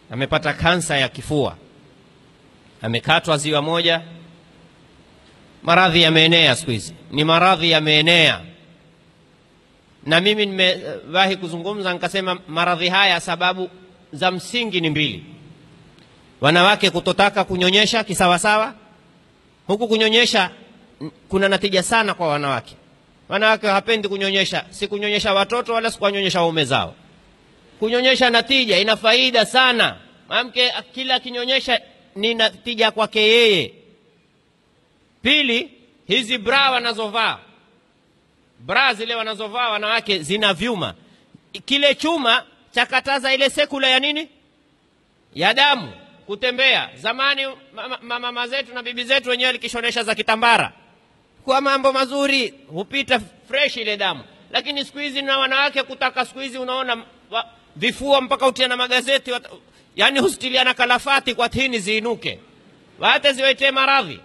amepata kansa ya kifua, amekatwa ziwa moja. Maradhi yameenea siku hizi, ni maradhi yameenea, na mimi nimewahi kuzungumza nikasema, maradhi haya sababu za msingi ni mbili: wanawake kutotaka kunyonyesha kisawasawa. Huku kunyonyesha kuna natija sana kwa wanawake. Wanawake hawapendi kunyonyesha, si kunyonyesha watoto wala si kuwanyonyesha waume zao. Kunyonyesha natija, ina faida sana. Mwanamke kila akinyonyesha ni natija kwake yeye. Pili, hizi bra wanazovaa, bra zile wanazovaa wanawake zina vyuma, kile chuma chakataza ile sekula ya nini, ya damu kutembea. Zamani mama, mama zetu na bibi zetu wenyewe likishonesha za kitambara kwa mambo mazuri, hupita fresh ile damu. Lakini siku hizi na wanawake kutaka, siku hizi unaona wa, vifua mpaka utia na magazeti wat, yani hustiliana kalafati kwa tini ziinuke, wate ziwaitee maradhi.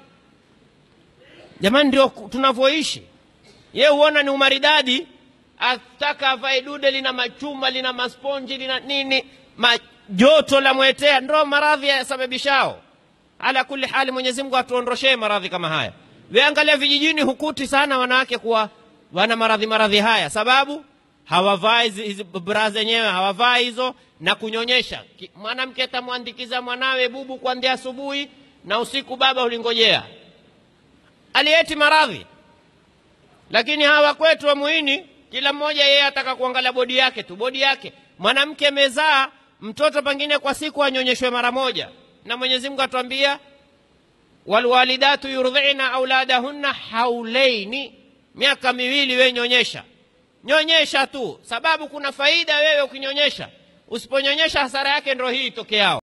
Jamani, ndio tunavyoishi. Ye huona ni umaridadi, ataka avae dude lina machuma lina masponji lina nini majoto la mwetea, ndo maradhi yasababishao. Ala kulli hali, Mwenyezi Mungu atuondoshee maradhi kama haya. Weangalia vijijini, hukuti sana wanawake kuwa wana maradhi maradhi haya, sababu hawavai hizi bra zenyewe, hawavai hizo na kunyonyesha. Mwanamke atamwandikiza mwanawe bubu kuanzia asubuhi na usiku, baba ulingojea alieti maradhi. Lakini hawa kwetu wa Muhini, kila mmoja yeye ataka kuangalia bodi yake tu, bodi yake. Mwanamke mezaa mtoto pengine kwa siku anyonyeshwe mara moja, na Mwenyezi Mungu atuambia walwalidatu yurdhina auladahunna haulaini, miaka miwili we nyonyesha, nyonyesha tu, sababu kuna faida wewe ukinyonyesha. Usiponyonyesha hasara yake ndo hii itokeao.